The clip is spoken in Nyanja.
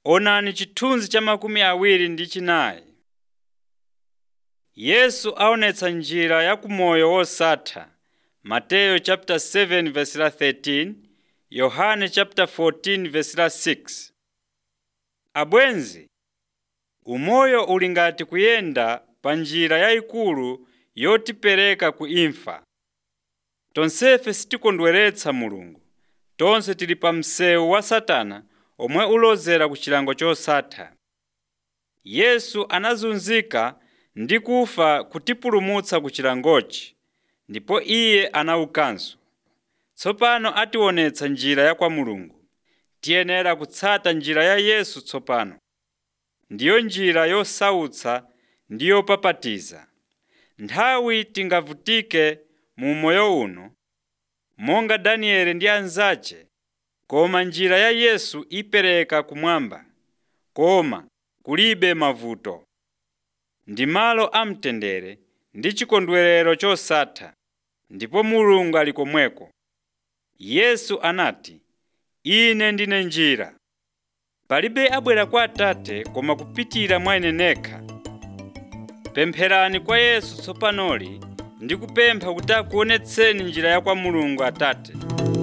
Onani chithunzi cha makumi awiri ndi chinayi. Yesu aonetsa njira ya kumoyo wosatha. Mateyu chapter 7 verse la 13, Yohane chapter 14 verse la 6. Abwenzi, umoyo uli ngati kuyenda pa njira yayikulu yotipereka ku imfa. Tonsefe sitikondweretsa Mulungu. Tonse tili pa msewu wa Satana omwe ulozera ku chilango chosatha. Yesu anazunzika ndi kufa kutipulumutsa ku chilangochi, ndipo Iye anaukanso. Tsopano ationetsa njira ya kwa Mulungu. Tiyenera kutsata njira ya Yesu tsopano. Ndiyo njira yosautsa ndi yopapatiza. Nthawi tingavutike mu moyo uno, monga Danieli ndi anzace, koma njira ya Yesu ipereka kumwamba, koma kulibe mavuto. Ndi malo amtendere ndi chikondwerero chosatha, ndipo Mulungu ali komweko. Yesu anati, Ine ndine njira. Palibe abwera kwa Atate koma kupitira mwa Ine nekha. Pempherani kwa Yesu tsopanoli ndi kupempha kuti akuonetseni njira ya kwa Mulungu Atate.